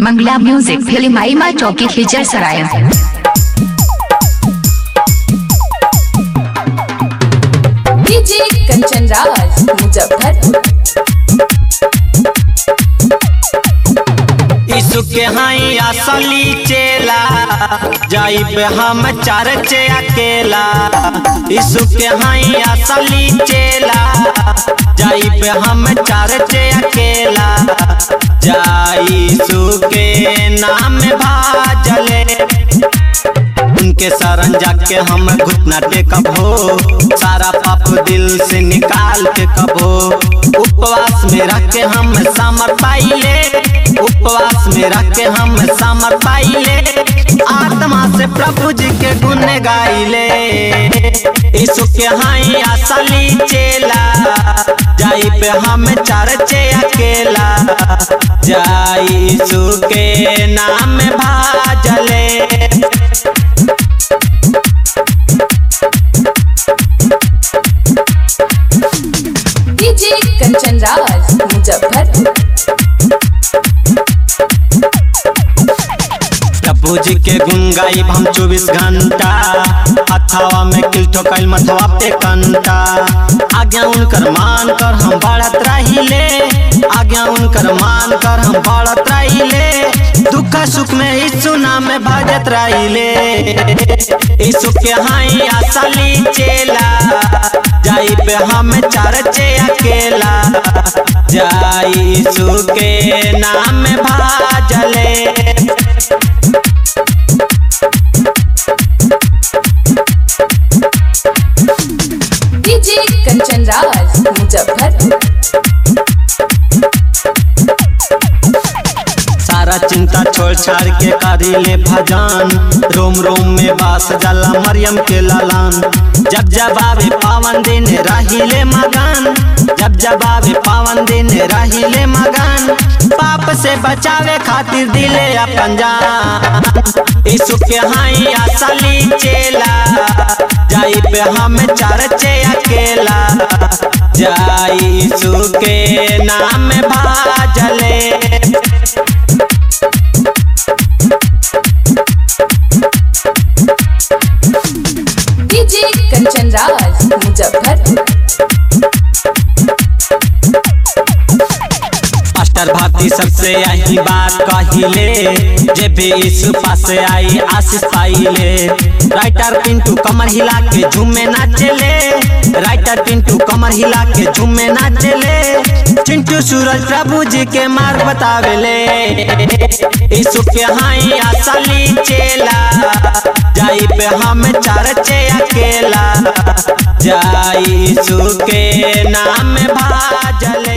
मंगला music फिल्माईमा चौकी खिचर सराय डीजे कंचन राज मुजफ्फरपुर यीशु के हाई असली चेला जाई पे हम चर्चे अकेला यीशु के हाई असली चेला जाई पे हम चर्चे अकेला जाई यीशु के नाम भाजले उनके शरण जाके हम घुटना टेकब हो सारा पाप दिल से निकाल के कबो उपवास में रख के हम समर पाइले उपवास में रख के हम समर पाइले आत्मा से प्रभु जी के गुण गाइले यीशु के हाई असली चेला जाई पे हम चर्चे अकेला जाई यीशु के नाम भाजले डीजे कंचन राज मुजफ्फरपुर प्रभु जी के गुण गाइब हम चौबीस घंटा हथवा में किल ठोकल मथवा पे कंटा आज्ञा उनकर मान कर हम बढ़त रहिले आज्ञा उनकर मान कर हम बढ़त रहिले दुख सुख में यीशु नाम में भजत रहिले यीशु के हाई असली चेला जाई पे हम चर्चे अकेला जाई यीशु के नाम में भाजले डीजे कंचन राज मुजफ्फरपुर सारा चिंता छोड़ छाड़ के करी ले भजन रोम रोम में बास जाला मरियम के लालान जब जब आवे पावन दिन रहिले मगन जब जब आवे पावन दिन रहिले मगन पाप से बचावे खातिर दिले अपन जान यीशु के हाई असली चेला जाई पे हम चर्चे अकेला जाई यीशु के नाम भाजले डीजे कंचन राज मुजफ्फरपुर मास्टर भारती सबसे यही बात कहिले जे भी यीशु पास आई आशीष पाइले राइटर पिंटू कमर हिला के झूमे नाचले राइटर पिंटू कमर हिला के झूमे नाचले चिंटू सूरज प्रभु जी के मार्ग बतावेले यीशु के हाई असली चेला जाई पे हम चर्चे अकेला जाई यीशु के नाम भाजले